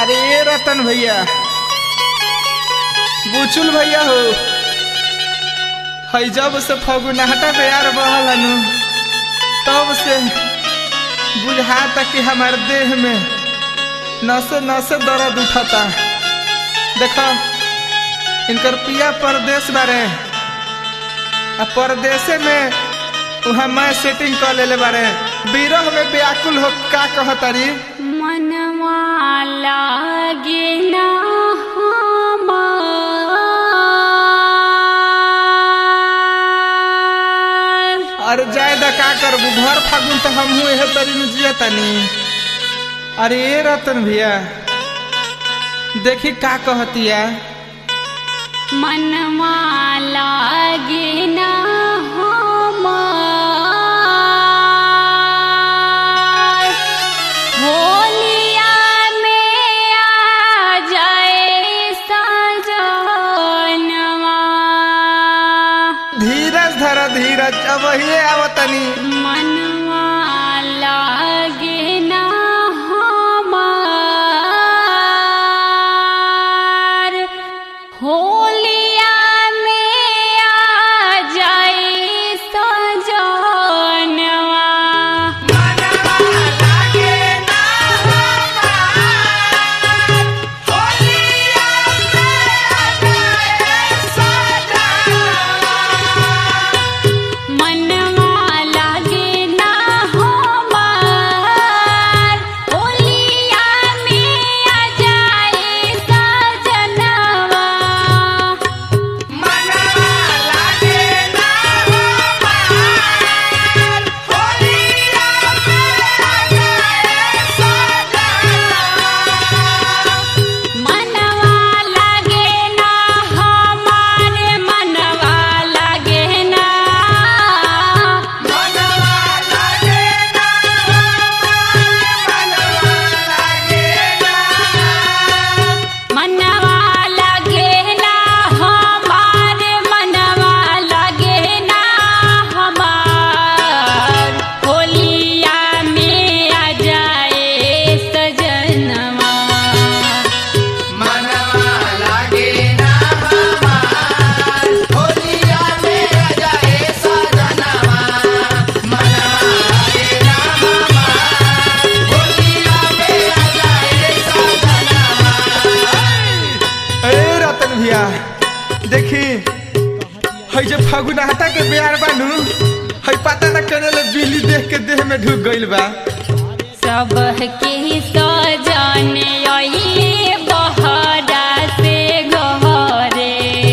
अरे ए रतन भैया बुचुल भैया हो हई जब से फगुनाहटा प्यार बहल हनु तब से बुझाता कि हमारे देह में नसे नसे दर्द उठता देखो इनकर पिया परदेश बारे आ परदेशे में वहाँ मैं सेटिंग कर लेले बारे बिरह में व्याकुल हो का कहतारी मनवा लागे ना हमार। अरे जाए दा का करबू भर फागुन तो हम हुए है तरी में जिया तनी अरे ए रतन भैया देखी का कहतिया मनवा लागे ना हमार। होलिया में आ जाए सजनवा धीरज धर धीरज अब ही आवतनी मनवा लागे ना हमार होलिया में आ जाए सजनवा मनवा लागे ना हमार होलिया में आ जाए सजनवा मनवा लागे ना हमारे मनवा लागे ना मनवा लागे ना हमारे मनवा लागे ना हमार होलिया में आ जाए सजनवा ए रतन भैया देखी हई जे फगुनाहटा के प्यार बानू हई पता न करे ले बिल्ली देख के देह में ढुक गइल बा सबके सजने अइले बहरा से घरे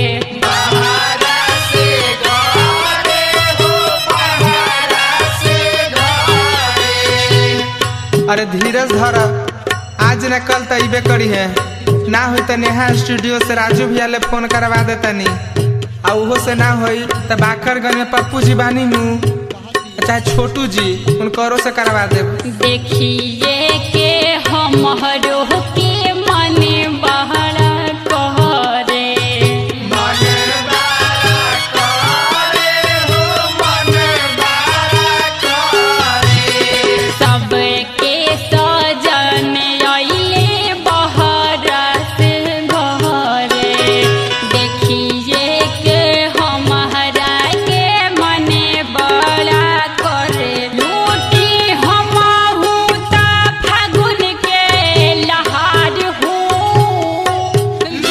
अरे धीरज धर आज न कल तो अबे करी है ना होई तो नेहा स्टूडियो से राजू भैया ले फोन करवा दे तनी आ उहो से ना होई तो बाखरगंज में पप्पू जी बानी नू चाहे छोटू जी उनकरो से करवा दे देखिए के हमरो के मने बहरा कहरे सबके सजने अइले बहरा से घरे देखिए के हमारा के मने बड़ा करे लूटी हमहू ता फागुन के लहार हूँ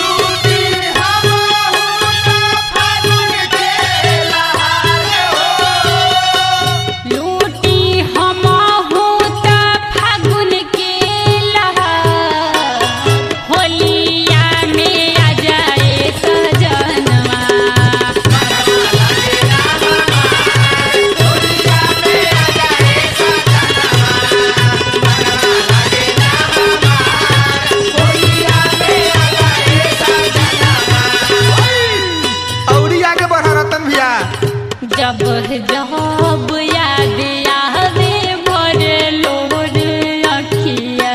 लूटी हमहू ता फागुन के लहार होलिया में आ जाए सजनवा औरी आगे बढ़ा रतन भैया जब जब याद आवे भरे लोर अखिया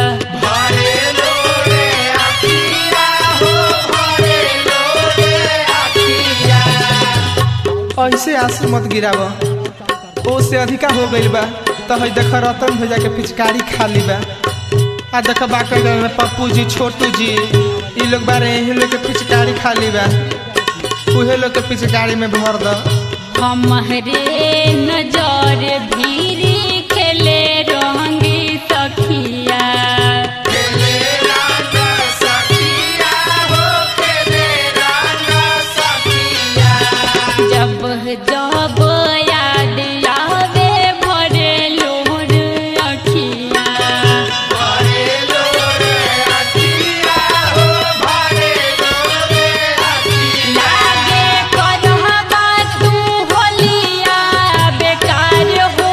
ऐसे आंसू मत गिराव ओ से अधिका हो गइल बा तो हई देख रतन भैया के पिचकारी खाली बा आ देख बाकर में पप्पू जी छोटू जी ई लोग बारे यही लोग के पिचकारी खाली बा उहे लोग के पिचकारी में भर दो हमरे नजर भीरी खेले रंगी सखिया जब जब याद आवे भरे लोर अखिया लागे करहबा तू होलिया बेकार हो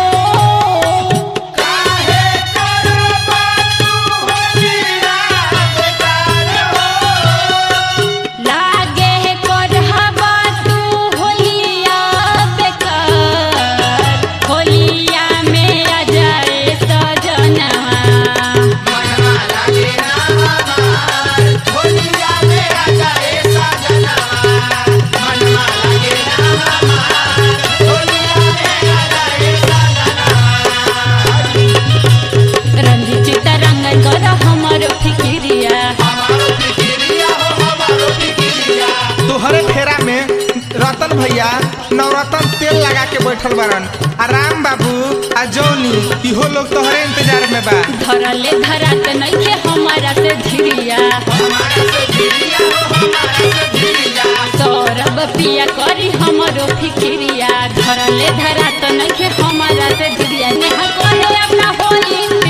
लागे करहबा तू होलिया बेकार होलिया में आ जाए सजनवा रंजित रंगन कर हमर फिकिरिया तोहरे फेरा में रतन भैया नवरत्न तेल लगा के बैठल बारन आ राम बाबू आ जौनी इहो लोग तोहरे इंतजार में बा धरले धरात नइखे हमारा से धीरिया सौरभ पिया करी हमरो फिकिरिया धरले धरात नइखे हमारा से धीरिया नेहा कहे अपना होली